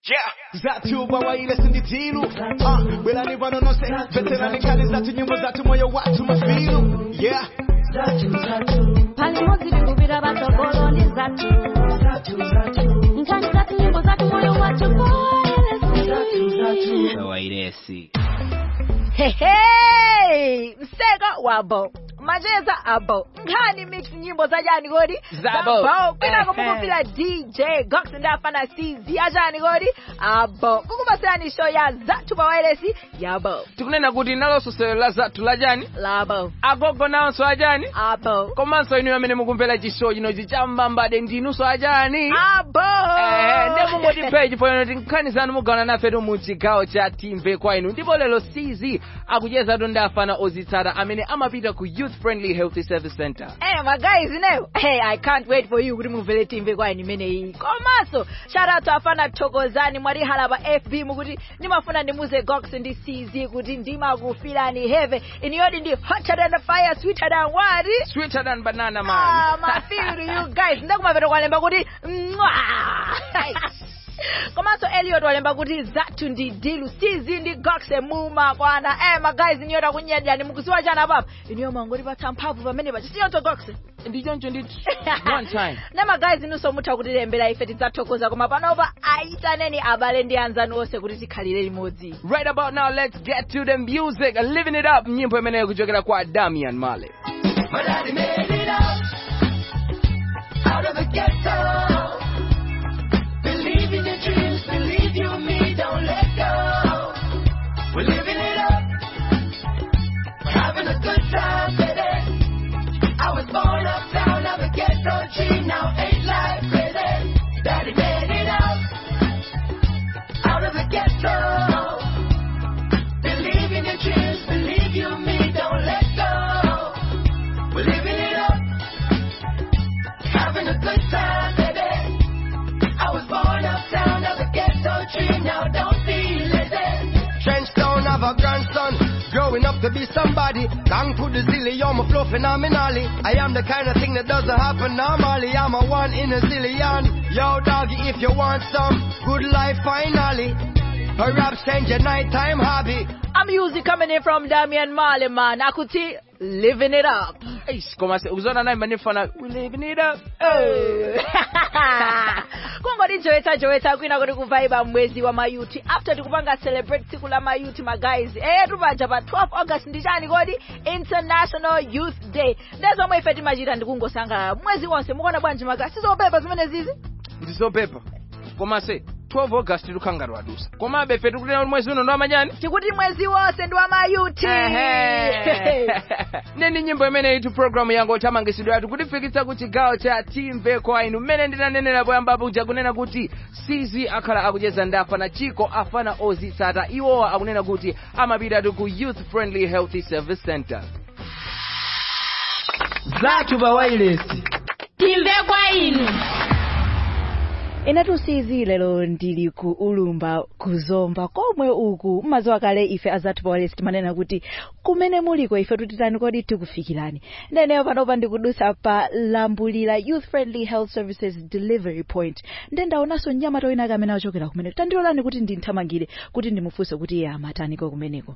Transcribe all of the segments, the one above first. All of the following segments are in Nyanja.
Yeah. Zatu bawaile sinditilu uh, Belani vanonose Veterani kali zatu nyimbo zatu moyo watu mafilu Yeah pali modzi tikupita patsogoloni zathu nkhani zathu nyimbo zathu moyo wathu wairesi Hey, mseka wabo macheza abo nkhani mix nyimbo zachani kodi Zabo. kwinako Ehe. mukupira dj gox ndafana cz achani kodi abo kukupasirani show ya zathu pa wailesi yabo tikunena kuti nalonso sewero la zathu lajani labo agogo nawonso ajani abo komanso inu amene mukumvera chishow chinochi cham'mambade ndinunso ajani abo Eh, ndi mungotiphe chifukwa kuti nkhani zanu mugawana nafetu mu chigawo cha timve kwa inu ndipo lero cz akuchezatu ndi afana ozitsata amene amapita ku youth friendly healthy service center Hey, my guys, you know, hey, I can't wait for you kuti mumvere timve kwa ini imeneyi komanso shout out to afana thokozani mwatihala pa fb mukuti ndimafuna ndimuze gox ndi cz kuti ndimakufirani heve iniyodi ndi hotter than the fire sweeter than what sweeter than banana man Ah, my feel to you guys ndakumapeto kwalemba kuti mwa komanso eliot walemba kuti zathu ndi dilu cz ndi gox muma kwana eh my guys iniyota kunyadyani mukusiwa chana papa iniyo mangotipatsa mphamvu pamene pachi siyonso gox ndichoncho ndithu one time nema guys inunso mutha kutilembera ife tidzathokoza koma panopa ayitaneni abale ndi anzanu onse kuti tikhalire limodzi right about now let's get to the music living it up nyimbo imeneyo kuchokera kwa damian male My daddy made it out, out of the ghetto. Believe in your dreams, believe you and me, don't let go. We're living it up, we're having a good time, baby. I was born uptown, I'm a ghetto G, now ain't life crazy. Daddy made it out, out of the ghetto. Believe in your dreams, believe you and me, don't let go. We're living it up, having a good time, baby. I was born uptown, I'm a ghetto tree, now don't be lazy. Trenchtown have a grandson, growing up to be somebody. Gang to the zilly, I'm a flow phenomenally. I am the kind of thing that doesn't happen normally. I'm a one in a zillion. Yo, doggy, if you want some good life, finally. A rap change your nighttime hobby. a music coming in from damian male man akuti living it up Eish, koma se ukuziona naye manifana we living it up kungoti jowetsa jowetsa kwina kuti kuvaiba mwezi wa mayuti after tikupanga celebrate tsiku la mayuti magays eh tupaja pa 12 august ndi chani kodi international youth day ndezomwe ife timachita ndikungosangalala mwezi wonse mukuona bwanji magayi sizopepa zimene zizi ndizopepa koma se 12 august tikhangati wadusa komabe ife tikunena kuti mwezi uno ndo amanyani tikuti mwezi wonse ndi wa mayuti neni nyimbo imene itu programu yangu othamangisidwa yathu kutifikitsa ku chigawo cha timve kwa inu mmene ndinanenera poyambapo uja kunena kuti cz akhala akucheza ndi afana chiko afana ozitsata iwowa akunena kuti amapitatu ku youth friendly healthy service center zathu pa wailesi timve kwa inu inetu sizi lero ndili ku ulumba kuzomba komwe uku mmaziwa kale ife azathu pawalesi timanena kuti kumene muliko ife tutitani kodi tikufikirani ndeneyo panopa ndikudusa pa lambulira youth friendly health services delivery point nde ndaonanso mnyamata wina amene achokera kumeneko tandilolani kuti ndinthamangire kuti ndimufunse kuti iye amataniko kumeneko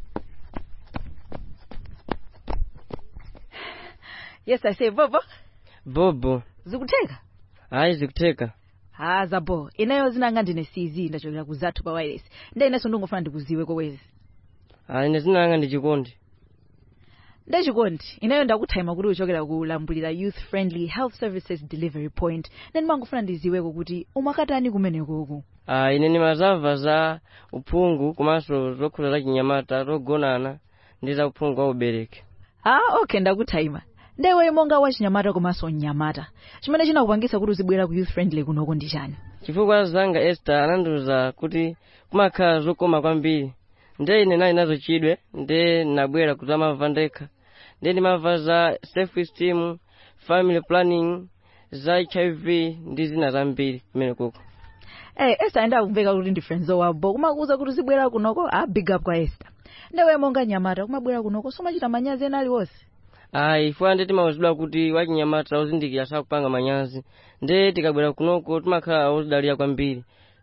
yes i say bobo bobo zikutheka hayi zikutheka ha zabo ineyo zinanga ndine cz ndachokera ku zathu pa wireless nde inenso ndingofuna ndikuziwe kowezi hayi ine zinanga ndi chikondi nde chikondi ineyo ndakuthaima kuti uchokera ku lambulira youth friendly health services delivery point nde ndimangofuna ndiziweko kuti umakatani kumenekoku ah ine ndimazamva za uphungu komanso zokhuza za chinyamata zogonana ndi za uphungu wa ubereki ah okay ndakuthaima ndewe monga wachinyamata komanso mnyamata chimene chinakupangisa kuti uzibwera ku youth friendly kunoko ndi chani chifukwa zanga esther anandiwuza kuti kumakhala zokoma kwambiri nde ine nali nazo chidwi nde nabwera kudzamva ndekha nde ndimamva za self esteem family planning za hiv ndi zina zambiri kumene kuko Eh, Esther ndakumveka kuti ndi friends wabo kumakuza kuti uzibwera kunoko ah big up kwa Esther ndewe monga nyamata kumabwera kunoko somachita manyazi ena aliwonse ayi ifuna nde timawuzidwa kuti wachinyamata uzindikira sakupanga manyazi nde tikabwera kunoko timakhala ozidalira kwambiri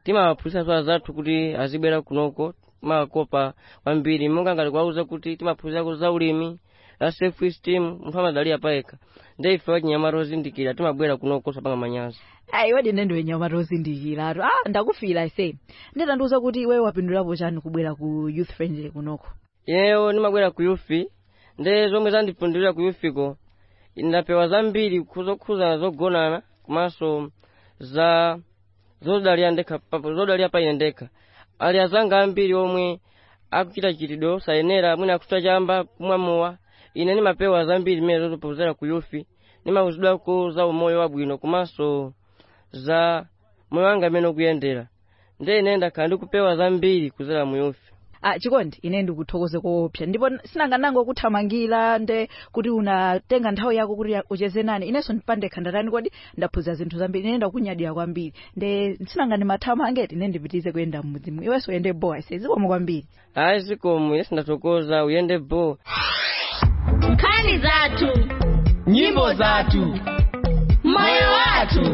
timawaphunzitsanso azathu kuti azibwera kunoko timawakopa kwambiri monga ngati kuwauza kuti timaphunzirako za ulimi la self esteem munthu amadalira payekha nde ife wachinyamata ozindikira timabwera kunoko sapanga manyazi ayi wadi nende wenyamata ozindikiratu ah ndakufira ise nditandiuza kuti iwe wapindulapo chani kubwera ku youth friendly kunoko ineyo ndimabwera ku yufi nde zomwe zandipindulira ku yufiko ndapewa zambiri zokhuza zogonana komanso za zodalira ndekha pa- zodalira pa ine ndekha ali azanga ambiri omwe akuchita chitidwe osayenera mwina akuchita chamba kumwamowa ine ndimapewa zambiri zimene zozopozera ku yufi ndimauzidwako za umoyo wabwino komanso za moyo wanga amene ukuyendera nde ine ndakhala ndikupewa zambiri kuzera mu yufi ah chikondi ine ndikuthokoze koopsa ndipo sinanganango kuthamangira nde kuti unatenga nthawi yako kuti ucheze nani inenso ndipandekha ndatani kodi ndaphunzira zinthu zambiri ine ndakunyadira kwambiri nde sinangani mathamangeti ine ndipitize kuyenda mmudzimu iwenso uyende bowa ise zikomo kwambiri hayi zikomo ine sindathokoza uyende bo nkhani zathu nyimbo zathu moyo wathu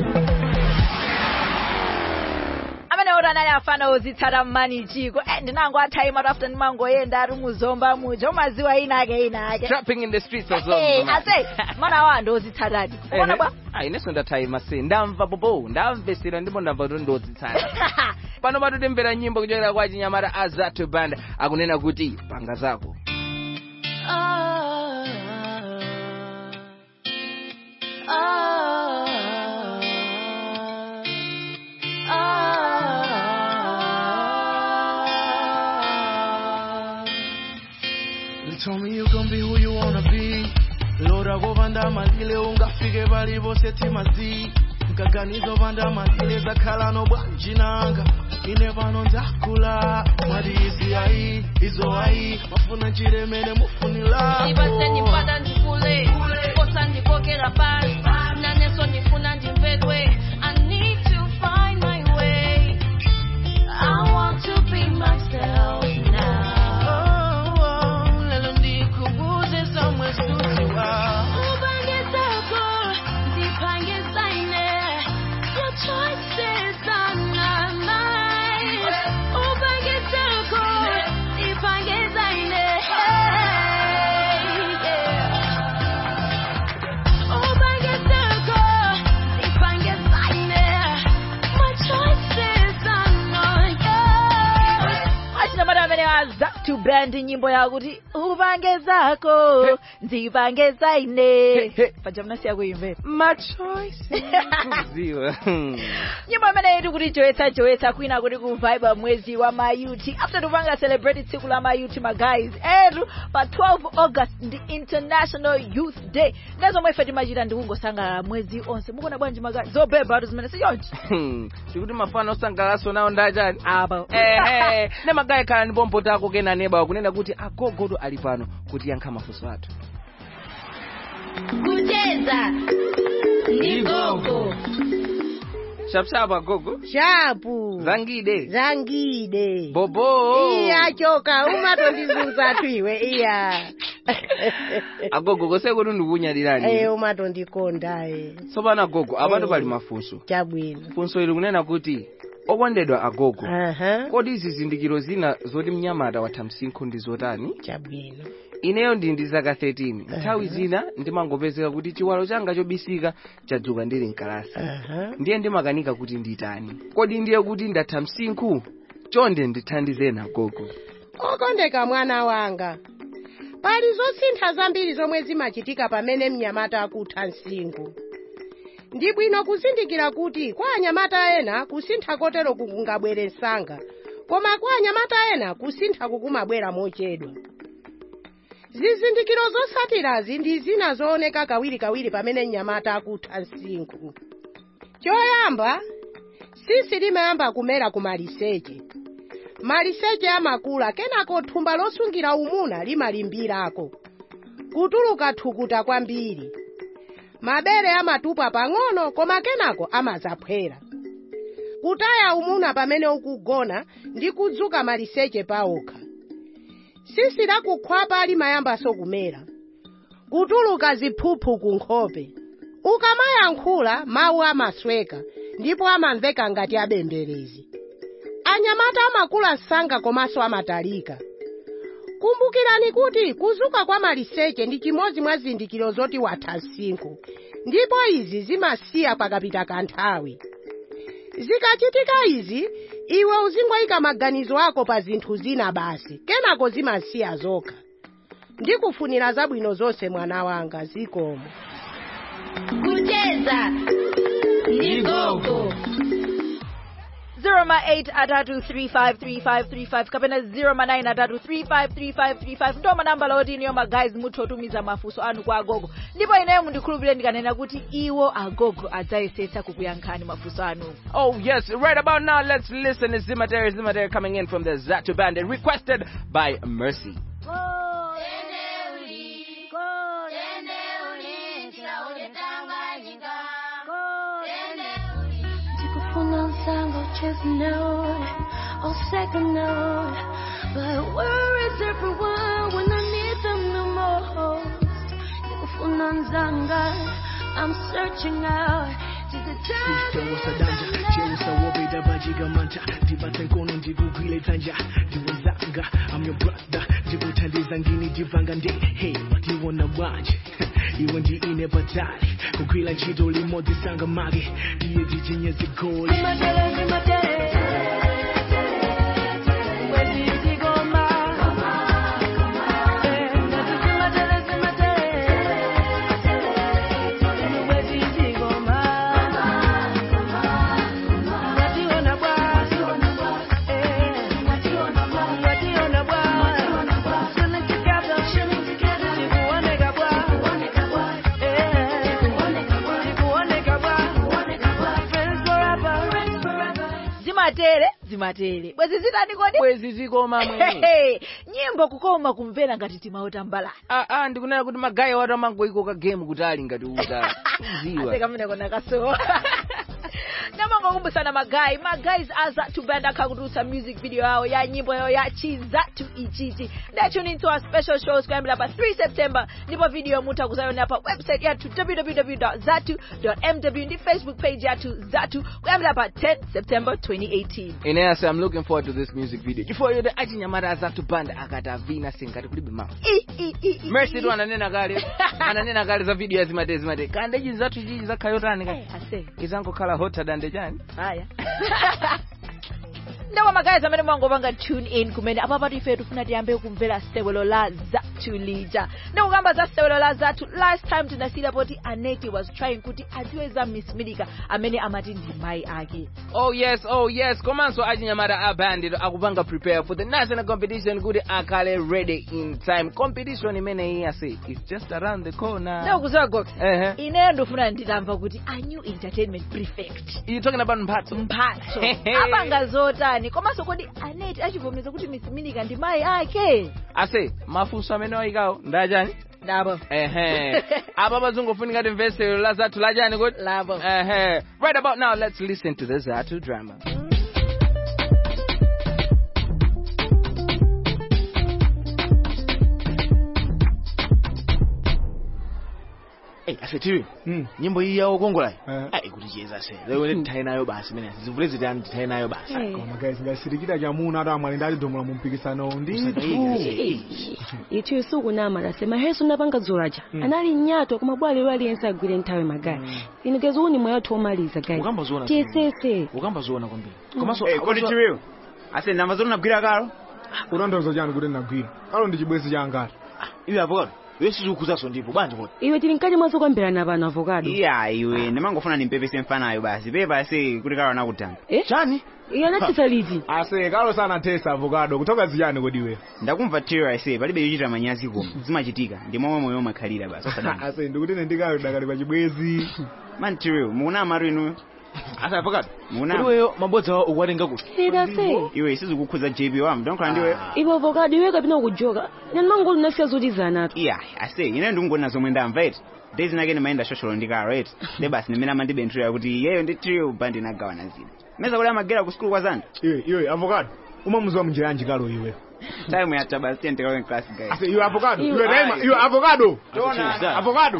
amene oti anali afana ozitsata mmanichiko eh ndinango athaima after ndimangoyenda ari muzomba muja umaziwa inake inake trapping in the streets of Hey, Zomba. ase mana wa ndozitsatadi uona bwa Ah, inenso ndathaima se ndamva popo ndamvesera ndipo ndamva kuti ndodzitsata pano patutimvera nyimbo kuchokera kwa chinyamata azatu band akunena kuti panga zako You told me you gon' be who you wanna be lora govanda malile ungafike bali bose timazi nkaganizo vanda malile zakhala nobwanjinanga ine pano ndakula mwadi izi ayi izo ayi mafuna chiremene mufunila ndipase ndipata ndikule kosa ndipokera pasi naneso ndifuna ndimvedwe i need to find my way i want to be myself now lelo ndikubuze somwe suziwa upange zako ndipange zaine your choices are not mine upange zako ndipange zaine hey, yeah. upange zako ndipange zaine my choices are not yours achinyamata amene azatu band nyimbo yawo kuti upange zako ndipange zaine He, he. paja mnasiya kuimvera my choice kuziwa nyimbo imene iti kuti joyetsa joyetsa kwina kuti kuvibe mwezi wa mayuti after tupanga celebrate tsiku la mayuti magays etu pa 12 august ndi international youth day ndezomwe ife timachita ndikungosangalala mwezi onse mukuona bwanji magayi zobeba atu zimene sichonchi tikuti mafano osangalatso nawo ndachani apa ehe ne magayi khala ndi pompo tako kena neba kunena kuti agogodo ali pano kuti yankha mafunso athu kucheza ndi gogo shapshap agogo shapu zangide zangide bobo iya choka umatondizunza tu iwe iya agogo kose kuti ndikunyadirani eh umatondikonda eh tsopano agogo apatu Eh. pali mafunso chabwino funso ili kunena kuti okondedwa agogo aha kodi zizindikiro zina zoti mnyamata watha msinkhu ndi zotani chabwino ineyo ndi ndi zaka 13 nthawi zina ndimangopezeka kuti chiwalo changa chobisika chadzuka ndili mkalasi aha ndiye ndimakanika kuti nditani kodi ndiye kuti ndatha msinkhu chonde ndithandizeni agogo okondeka mwana wanga pali zosintha zambiri zomwe zimachitika pamene mnyamata akutha msinkhu ndi bwino kuzindikira kuti kwa anyamata ena kusintha kotero kungabwere msanga koma kwa anyamata ena kusintha kukumabwera mochedwa zizindikiro zotsatirazi ndi zina zooneka kawirikawiri pamene mnyamata akutha msinkhu choyamba tsitsi limayamba kumera ku maliseche maliseche amakula kenako thumba losungira umuna limalimbirako kutuluka thukuta kwambiri mabere amatupa pang'ono koma kenako amazaphwera kutaya umuna pamene ukugona ndi kudzuka maliseche paokha tsitsi lakukhwapa limayambanso kumera kutuluka ziphuphu ku nkhope ukamayankhula mawu amasweka ndipo amamveka ngati abemberezi anyamata amakula msanga komanso amatalika kumbukirani kuti kuzuka kwa maliseche ndi chimodzi mwa zizindikiro zoti watha msinkhu ndipo izi zimasiya pakapita kanthawi zikachitika izi iwe uzingoyika maganizo ako pa zinthu zina basi kenako zimasiya zokha ndikufunira zabwino zonse mwana wanga zikomo kucheza ni gogo 08 atatu 353535 kapena 09 atatu 353535 ndo manamba loti niyo magayiz mutha kutumiza mafunso anu kwa agogo ndipo ineyo mundikhulupirire ndikanena kuti iwo agogo adzayesetsa kukuyankhani mafunso anu Oh yes, right about now let's listen to Zimatere Zimatere coming in from the Zatu Bandit, requested by Mercy. Ndikufuna msango chase note or second note But where is everyone when I need them the most? Ndikufuna mzanga I'm searching out to the Cheusa cheusa wobeda bajiga manta ndipatse nkono ndikugwile dzanja ndiwezanga I'm your brother ndikuthandiza ngini ndivanga nde hey ndiwona bwanje iwe ndi ine patali kugwila ntchito limodzi sanga mage ndiye ndichinye zigoli zimatere zimatere bwezi zitani kodi Bwezi zikoma mwe. Hehe, nyimbo kukoma kumvera ngati timautambalani Ah ah ndikunena kuti magayi watu amangoiko ka game kuti ali ngati uta. Ziwa. asekamene kona kasowa namangokumbusana magayi magayiz azatu band akhakutulutsa music video yawo ya nyimbo yawo ya chizatu ichichi tune into our special shows kuyambira pa 3 september ndipo video mutha kuzayiona pa website yathu www zatu mw ndi facebook page yathu zatu kuyambira pa 10 september 2018 Ineas, I'm looking forward to this music video. Chifukwa yote achinyamata Zatu Band akatavina singati kulibe mawu. I, i, i, i, Mercy i. tu ananena kale, ananena kale za video ya Zimatere Zimatere. Kande ichi zatu chichi zakhayotani kale. Eh, ase Izangokhala hotter than the chani. haya ndawa magayizi amene mwangopanga tune in kumene apapatu ife tifuna tiyambe kumvera sewelo la zatu lija ndikukamba za sewelo la zatu last time tinasiyira poti aneti was trying kuti adziwe za miss milika amene amati ndi mayi ake Oh yes, oh yes. Komanso achinyamata a bandit akupanga prepare for the national competition kuti akhale ready in time. Competition imene iyi ase is just around the corner. ndikukuziwa gox Ehe. ineyo ndifuna nditamva kuti a new entertainment prefect You talking about mphatso? mphatso Hehe. apanga zotani komanso kodi aneti achivomereza kuti miss milika ndi mayi ake Ase, mafunso amene wayikawo ndachani? ndabo Ehe. Apa pazungofunika timvesero la Zatu lachani kuti? labo Ehe. Right about now, let's listen to the Zatu drama. Hey, asetiwe nyimbo iyi yawo kongola ayi kuti chiyeza se lero ndithaye nayo basi mene zivule zitani ndithaye nayo basi magazi ngasirikira chamuna ati amwali ndati domula mu mpikisano ndithu ithu isuku namalase maheso napanga dzolaja anali mnyato koma bwalero aliyense agwire nthawi magayi ine keziuni moyo athu omaliza gayi ukambaziona tiyesese ukambaziona kwambiri komanso Eh, kodi chiwiwo ase namba zoti nagwira kalo kutanthauza chani kuti ndagwira kalo ndi chibwezi cha angati iwe avokado iwe sizikukhuzaso ndipo bwanji kodi iwe tili mkati mwazo kwambirana pano avokado iya iwe ndimangofuna ndimpepese mfanayo basi pepa ase kuti kalo anakutamba chani iye anathesa liti ase kalo sanathesa avokado kutoka ziyani kodi iwe ndakumva tiro ase palibe yochita manyazi koma zimachitika ndi momwe moyo umakhalira basi osadana ase ndikuti ine ndikayo dakali pa chibwezi man tiro mukunama maru inuyo asa avokado kodi mukunama iweyo mabodza awo ukuwatenga kuti sirase iwe sizikukhuza jp wam ndonkola ndiwe iwe avokado iwe kapina kujoka ine ndimangoli nasiya zoti zanatu iya ase ineyo ndikungona zomwe ndamva eti days nake ndimayenda shosholo ndikalo eti de basi ndimene amandibenthulira kuti iyeyo ndi trio bandi nagawana zina meza kuti amagera ku sukulu kwa zanda iwe iwe avokado umamuziwa munjira yanji kalo iwe time yatha basi tiye ndikawe class guys ase iwe avokado Iwe- iwe daima iwe avokado Tiona. avokado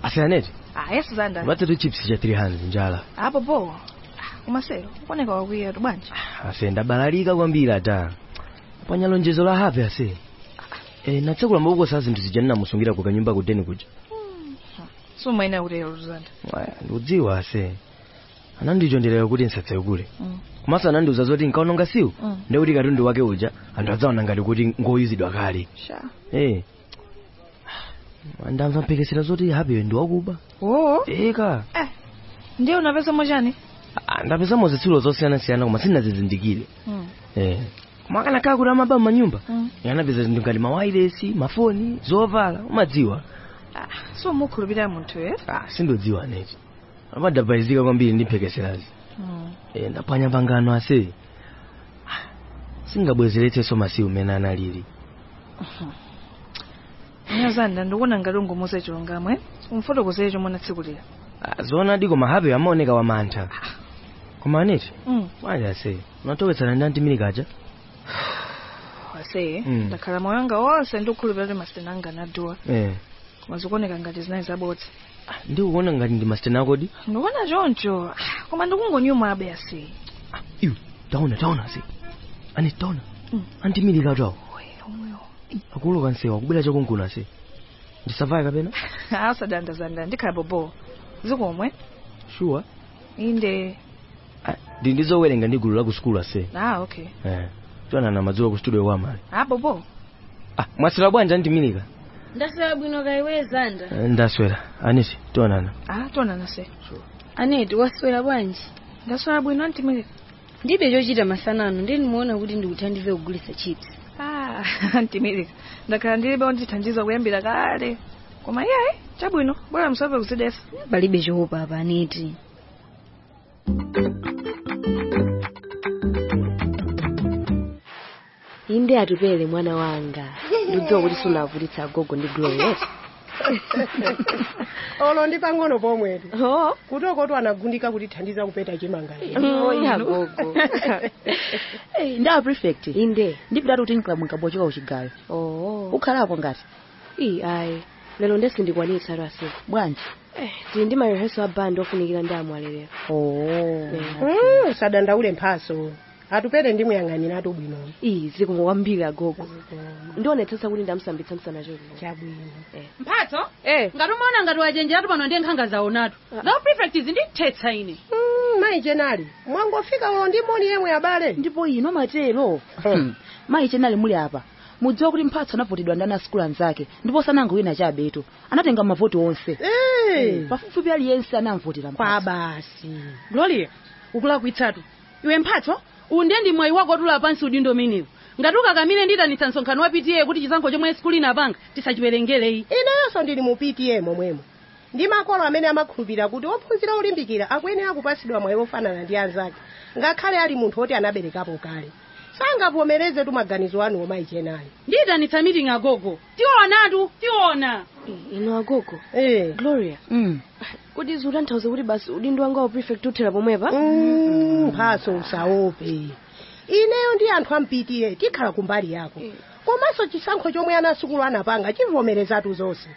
asiyaneti ah yesu zanda matatu chips cha 300 njala apo po kumasero kuoneka wakwiya tu bwanji ase ndabalalika kwambiri ata panya lonjezo la hape ase e, natsekula mabuko sa zinthu zija ndinamusungira ku kanyumba kudeni kuja sumaina kutero zanda Waya, ndikudziwa ase anandichonderera kuti nsatsewe kule Mm. komanso anandiuza zoti nkaononga siwu Mm. ndekuti katundu wake uja anthu adzaona ngati kuti ngoyizidwa kale sha Eh. ndamva mphekesera zoti hapeyo ndi wakuba oo eka eh ndiye unapeza mochani Ah, ndapezamo zitsulo zosiyanasiyana koma sinazizindikire mm. eh koma akanakhala kuti amaba manyumba mm. yanapeza zinthu ngati mawayilesi mafoni zovala umadziwa ah sumukhulupirira munthu eh ah sindodziwa neti amadabhaizika kwambiri ndi mphekeserazi mm. eh ndaphwanya pangano ase Ah, singabwezeretsenso masiku mene analili nya zanda ndikuona ngati ungumuze chilungamo eh umfotokozere chomwe tsiku lira Ah, zoonadi koma hapeyo amaoneka wamantha koma aneti mm. bwanji ase unatowetsana ndi antimilikaja wase Mm. ndakhala moyo wanga wonse ndikukhulupirira kuti masitena anga anaduwa eh koma zikuoneka ngati zinayi zabodza ndikuona ngati ndi masitena akodi ndikuona choncho Ah, koma ndikungonyuma abe ase iwe taona taona ase ani taona Mm. antimilikaja awo akuluka nsewa akubwera chakunkuna ase ndisavaye kapena asadanda zanda ndikhala bobo zikomwe sure inde ndi ndizowerenga ndi gulu la ku sukulu ase ah okay eh tionana madzulo ku studio kwamali ah bobo ah mwaswera bwanji antimilika ndaswera bwino kaiwe zanda Eh, ndaswera aneti tionana ah tonana se aneti waswera bwanji ndaswera bwino antimilika ndibe chochita masanano ndiye ndimuona kuti ndikuthandize kugulitsa chips ah antimilika ndakhala ndilibe ondithandiza kuyambira kale koma iyayi chabwino bora msape kuzidesa palibe choopa apa aneti inde atupele mwana wanga ndidziwa kuti sunavutitsa agogo ndi glorious olo ndi pang'ono pomwetu kutoko anagundika kutithandiza kupeta chimanga agogo ndawa prefect inde ndipitatu kuti nkamwinkabochoka uchigayo oh ukhalapo ngati iyi ayi lero ndesindikwanitsa lwasiku bwanji eh tili ndi mareheso a band ofunikira ndi amwalelero oh Mm, sadandaule mphaso atupere ndimuyang'aniratu bwino iyi zikomo kwambiri agogo ndionetsetsa kuti ndamsambitsa msana choti chabwino mphatso eh ngati umaona ngati wachenjeratu pano ndiye nkhanga zaonatu ngawo prefect zindithetsa ine Mm, mayi chenali mwangofika ulo ndi moni yemwe abale ndipo ino matero mayi chenali muli apa mudziwa kuti mphatso anavotedwa ndi ana sukulu anzake ndipo sanango wina chabeto anatenga mavoti onse Eh. pafupifupi aliyense anamvotera kwa basi gloria ukulakwitsatu iwe mphatso uwu ndiye ndi mwayi wako otula pansi udindo umenewu ngati ukakamire nditanitsa msonkhano wa pta kuti chisankho chomwe sikulu inapanga tisachiwerengereyi inenso ndili mu pta momwemo ndi makolo amene amakhulupirira kuti ophunzira olimbikira akuyenera kupasidwa mwayi ofanana ndi anzake ngakhale ali munthu oti anaberekapo kale sangavomereze tu maganizo anu omayi chenali ndiyitanitsa meeting agogo tionatu tiona ino agogo eh gloria mm. kuti ziutanthauze kuti basi udindo wanga wa prefect uthera pomwepa Mm, mphaso usaope ineyo ndi anthu ampitiye tikhala kumbali yako komanso chisankho chomwe ana sukulu anapanga chivomerezatu zonse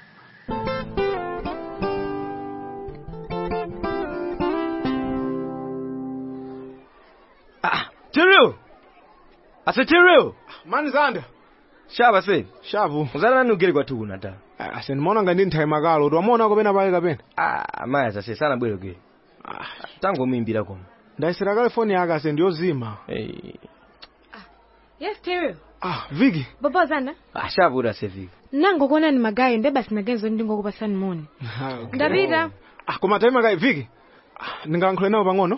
tiriu ase tiriu mani zanda shapa se shapu uzana nani ugere kwathu kuna ta ase ndimaona ngati nthawi makalo kuti wamuona kapena pale kapena ah maya zase sana bwero ke tangomuimbira koma ndayisira kale foni yake ase ndiyozima hey. yes tereo ah viki baba zanda ah shapu kuti asefika nangokuona ni magayi nde basi nagenzo ndingokupasani moni ndapita ah koma tayi makayi viki Ah, ndingalankhule nawo pang'ono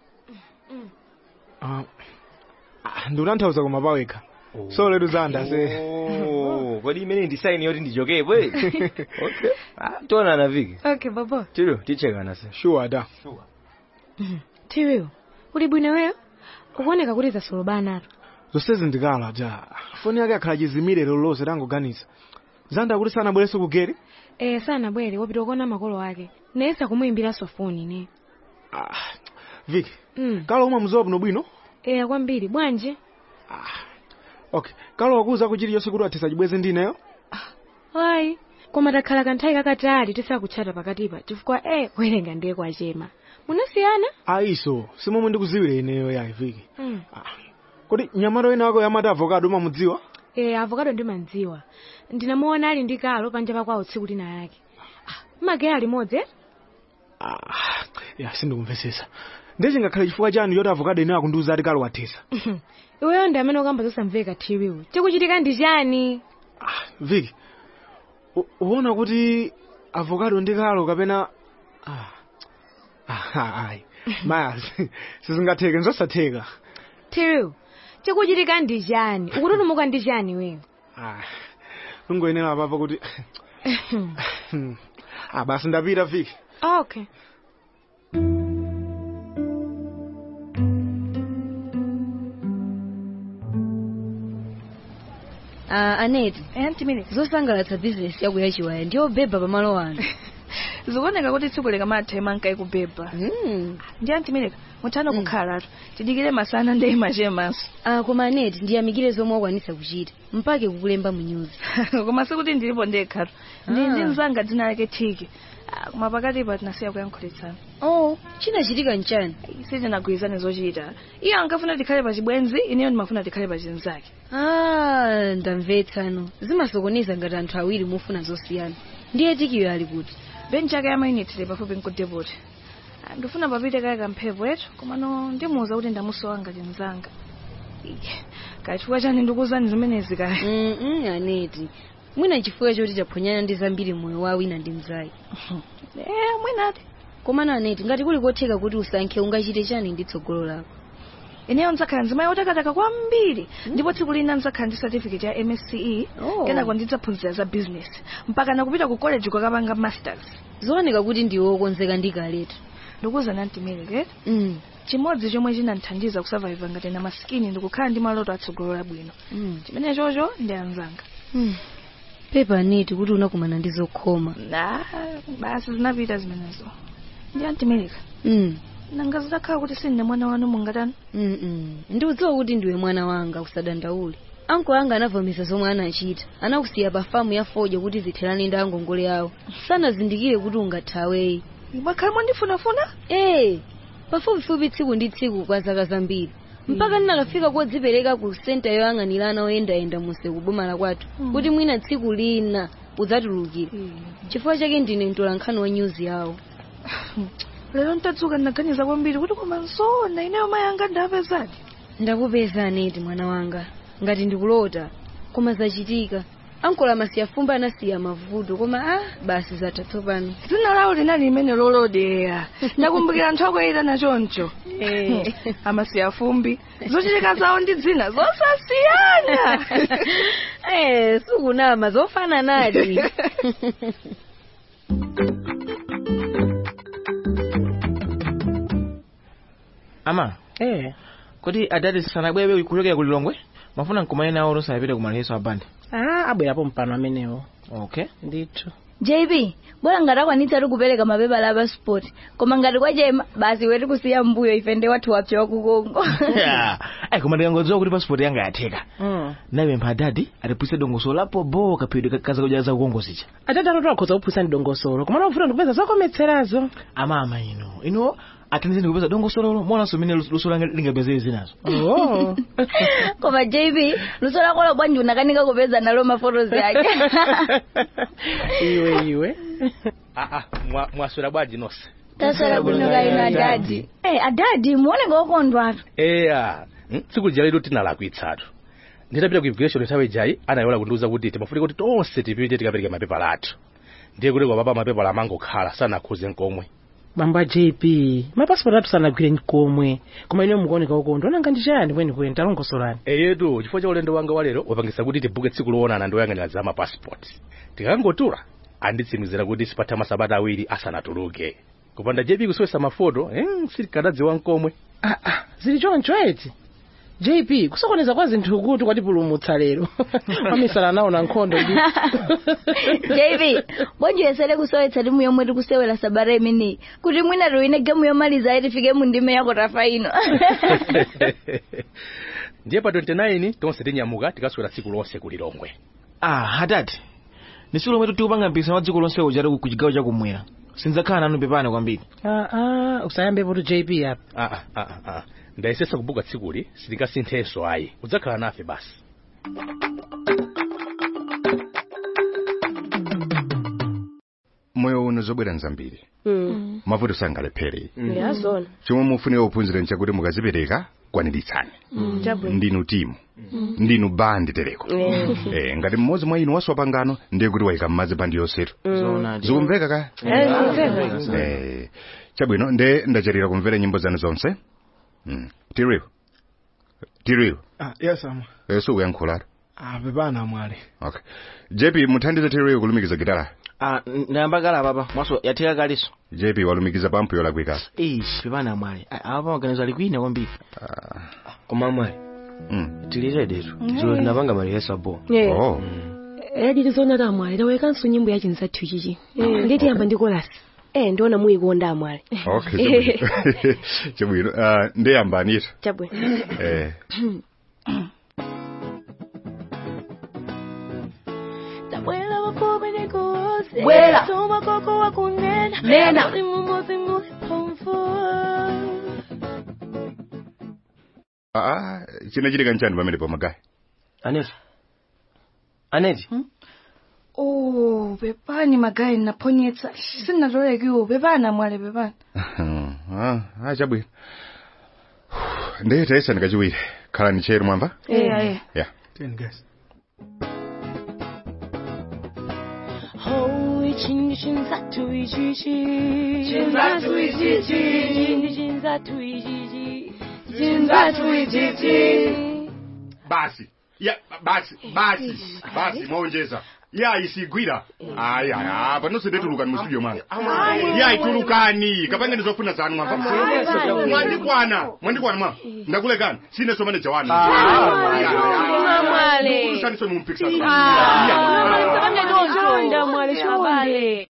Ah, ah, ndiutanthauza koma pawekha so letu zanda se Oh, kodi imene ndi saini yoti ndichokepo eh? okay ah tionana viki okay baba tiriu tichekana se sure da tereo uli bwino weyo ukuoneka kuti zasolobanato zonsezi ndikala ja foni yake akhala chizimire lero lonse tangoganiza zanda kuti sanabwerenso kugere eh sana bwere wapita kuona makolo ake nayesa kumuyimbiraso foni ne viki mm. kalo umwe mzowa bwino bwino eh kwambiri bwanji okay kalo wakuza kuchili chonse kuti athesa chibweze ndineyo ayi koma takhala kanthawi kakatali tisakutchata pakatipa chifukwa e kuwerenga ndiye kwachema munasiyana ayiso simomwe ndikuziwira ineyo yayi viki mm. kodi nyamata wina wako yamati avokado umamudziwa e avokado ndimandziwa ndinamuona ali ndi kalo panja pakwawo tsiku lina yake Ah, mageya limodzi eh? ya sindikumvesesa ndiye chingakhale chifukwa chanu choti avokado ineyo akundiuza ati kalo wathesa iweyo ndi amene ukamba zosamveka thiwiwu chikuchitika ndi chani viki u- uona kuti avokado ndi kalo kapena ah, ah, ayi maya sizingatheke nzosatheka thiwiwu chikuchitika ndi chani ukututumuka ndi chani wewe Ah, lungoyenera apapa kuti ah, basi ndapita viki okay Ah, aneti zosangalatsa bizinesi yako yachiwaya ndiyo beba pamalo ano zikuoneka kuti tsiku lika mathema nkaikubeba ndi antimireka muthano kukhalatu tidikire masana ndi imachemanso ah, koma aneti ndiyamikire zomwe wakwanitsa kuchita mpake kukulemba mu news koma sikuti ndilipo ndekhatu ndi Ah. ndi mzanga dzina lake thiki Ah, koma pakatipa tinasiya kuyankhulitsana oh chinachitika nchani sitinagwirizane zochita iye ankafuna tikhale pachibwenzi ineyo ndimafuna tikhale pachinzake ah ndamvetsano zimasokoneza ngati anthu awiri mufuna zosiyana ndiye tikiyo ali kuti benchi yake yamayunitire pafupi nkudepoti ndifuna papite kale kamphepo etu komano ndimuwuza kuti ndamusowa ngati mzanga kachifukwa chani ndikuwuzani zimenezi kale mm aneti mwina chifukwa choti chaphonyana ndi zambiri moyo wa wina ndi mzake eh mwinati komano aneti ngati kuli kotheka kuti usankhe ungachite chani ndi tsogolo lako ineyo ndzakhala nzimayi otakataka kwambiri ndipo tsiku lina ndzakhala ndi certificate ya msce Oh. kenako ndidzaphunzira za business mpaka nakupita ku college kukapanga masters zooneka kuti ndiwe wokonzeka ndi kaletu ndikuwuzani antimireke mm. chimodzi chomwe chinandithandiza kusurvive ngati na maskini ndikukhala ndi maloto atsogolo labwino mm. chimene chocho ndi anzanga mm. pepa aneti kuti unakumana ndi zokhoma na basi zinapita zimenezo ndi antimireka mm. nanga zitakhala kuti sindine mwana wanu mungatani mm -mm. ndiudziwa kuti ndiwe mwana wanga usadandaule anko anga anavomereza zomwe anachita anakusiya pa famu ya fodya kuti zitherani ndi angongole awo sanazindikire kuti ungathaweyi mwakhala mondifunafuna ee pafupifupi tsiku ndi tsiku kwa zaka zambiri mpaka ndinakafika kodzipereka ku senta yoyang'anirana oyendayenda munse kuboma la kwathu Mm. kuti mwina tsiku lina udzatulukire chifukwa chake ndine mtolankhani wa nyuzi yawo lero ntadzuka ndinaganiza kwambiri kuti koma nzoona ineyo mayi anga ndapezadi ndakupeza aneti mwana wanga ngati ndikulota koma zachitika ankola masiya fumba anasiya mavuto koma ah basi zatha tsopano dzina lawo linali limene lolodeya ndakumbukira anthu akwayita choncho Eh. amasiya fumbi zochitika zawo ndi dzina zosasiyana eh sukunama zofana nati ama eh kuti adati sanabwere kuchokera kulilongwe mafuna nkumane nawo losayapita kumaleso abandi ah abwerapo mpano amenewo okay ndithu jb bora ngati akwanitsa tikupereka mapepala a passport koma ngati kwachema basi weti kusiya mbuyo ife ndi wathu wapsa wakukongo ayi koma ndikangodziwa kuti passport yanga yatheka napempha adadi atipwise dongosolo lapo bo kaphedwe kazakudya za kukongozicha atati atatu akhoza kuphwisa ndi dongosolo koma nakufuna ndikupeza zokometserazo amama ino ino athandizeni kupeza dongosololo monanso mene luso langa lingapezere zinazo oh. koma jb luso lako bwanji unakanika kupeza nalo mafotos yake iwe iwe aa mwaswera bwanji nonse taswera bwino kaino adadi Eh, adadi muoneka okondwatu eya mm, tsiku lija letu tinalakwitsatu nditapita ku immigration nthawi ijayi anayola kundiuza kuti timafunika kuti tonse tipite tikapereke mapepala athu ndiye kuti kwa papa mapepala amangokhala sanakhuze nkomwe bamba jp mapasipoti athu sanagwire nkomwe koma ine mukuoneka okondwa nanga ndi chani kwenikweni talongosolani eyetu chifukwa cha ulendo wanga walero wapangisa kuti tibuke tsiku loonana ndi oyang'anira za mapasipoti tikangotula anditsimikizira kuti sipatha masabata awiri asanatuluke kupanda jp kusowesa mafoto eh, sitikadadziwa nkomwe zili choncho eti jp kusokoneza kwa zinthu kuti kwatipulumutsa lero amisala nawo na nkhondo ndi jb bwanji uyesere kusowetsa timu yomwe tikusewera sabata imeneyi kuti mwina tiwine gemu yomaliza ayi tifike mu ndime yako tafa ino ndiye pa 29 tonse tinyamuka tikaswera tsiku lonse kulilongwe ah adadi ni tsiku lomwe tikupanga mpikisano wa dziko lonse uja ku chigawo chakumwera sindzakhala nanu pepani kwambiri ah, ah, usayambepo tu jp apa ah, ah, ah, ah. ndayesesa kubuka tsikuli sitingasinthenso ayi udzakhala nafe basi moyo uno zobwera nzambiri Mm. mavuto sangalephere yazona chomwe mufunira ophunzira nchakuti mukazipereka kwaniritsani chabwino ndinu timu ndinu bandi tereko Mm. eh, ngati mmodzi mwa inu waswa pangano ndiye kuti wayika m'madzi bandi yonsetu Mm. zikumveka ka Eh, zikumveka. Eh, chabwino nde ndachatira kumvera nyimbo zanu zonse mm. tiriwo tiriwo ah, yes ama eh, sukuyankhulatu ah, pepani amwali okay jp muthandize tiriwo kulumikiza gitara ah, ndayamba kale papa mwaso yatheka kaliso jp walumikiza pampu yolakwika ish pepani amwali Ah, apa maganizo ali kwina kwambiri koma amwali mm. tiliredetu Mm. tilo tinapanga malihesa bo Yeah. oh. edi tizoona tamwali tawekanso nyimbo ya chinsathu chichi nditi yamba ndi kolasi eh ndiona muyikonda amwali okay chabwino chabwino uh, ndeyambanito chabwino eh. Tabwela wafupi nikuuze. Bwela. Tuma koko wa kunena. Nena. Uli mumozi muli pomfu. ah, chinachitika nchani pamene pomagayi aneti aneti oh pepani magayi naponyetsa sinnatolekiwo pepani amwale pepani ah, ah, chabwino ndiye tayesani kachiwiri khalani chero mwamva Eh, aye. yeah. Oh, ichindi chinsathu ichichi. Chinsathu ichichi. Ichindi chinsathu ichichi. Chinsathu ichichi. basi ya basi basi basi mwaonjeza ya isigwira ayi ayi apa nonse ndetulukani mu studio mwanga ya itulukani kapanga ndizofuna zanu mwamva mwandikwana mwandikwana mwa ndakulekani sine somane jawani Mwale. kusaniso mumpikisano Chonda mwale chonde.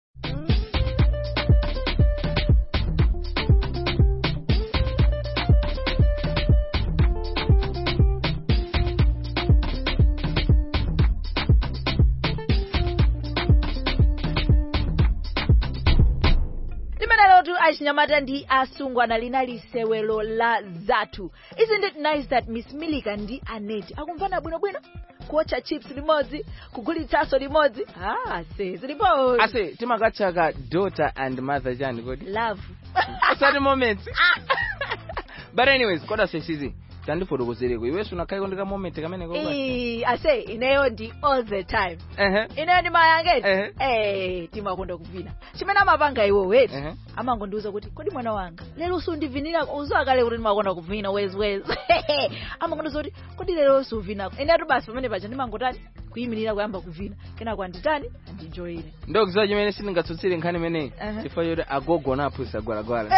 limenelo tu achinyamata ndi asungwana linali sewelo la zathu isn't it nice that miss milika ndi aneti akumvana bwinobwino kuotcha chips limodzi kugulitsaso limodzi ah se zilipo ase timakatchaka daughter and mother chani kodi love asati moments but anyways koda sesizi tandifotokozereko iweso unakhayiko ndika moment kamene koba Ii, ase ineyo ndi all the time ehe ineyo ndi mayangeti Ehe. eh timakonda kuvina chimene amapanga iwo weti Ehe. amangondiuza kuti kodi mwana wanga lero sundivinira uziwa kale kuti ndimakonda kuvina wezwezi amangondiuza kuti kodi lero suvinako inetu basi pamene paja ndimangotani kuyimirira kuyamba kuvina kenako anditani andinjoyire ndokuziwa chimene sindingatsutsire nkhani imeneyi Ehe. chifukwa choti agogo naphunzitsa gwalagwala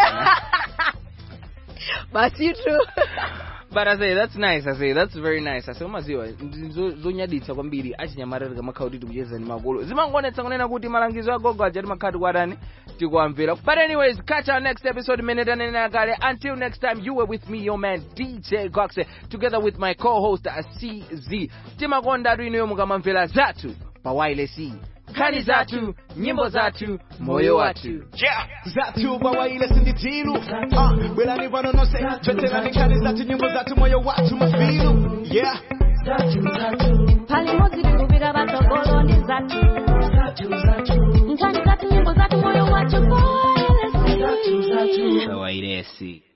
basi tu but I say that's nice I say that's very nice I say umaziwa ndi zo- zonyaditsa kwambiri achinyamata tikamakhala kuti tikucheza ndi makolo zimangonetsa kunena kuti malangizo agogo aja timakhala tikuatani tikuamvera but anyways catch our next episode imene tanenera kale until next time you were with me your man DJ Goxe together with my co-host uh, CZ timakonda atu inuyo mukamamvera zathu pa wireless nkhani zathu nyimbo zathu moyo wathu zathu pawaile sinditilu ah, bwerani pano nonse choterani nkhani zathu nyimbo zathu moyo wathu mafilu yeah Pali mozi kukubira batogolo ndi zathu. Nkhani zathu nyimbo zathu moyo wathu kwa pa wireless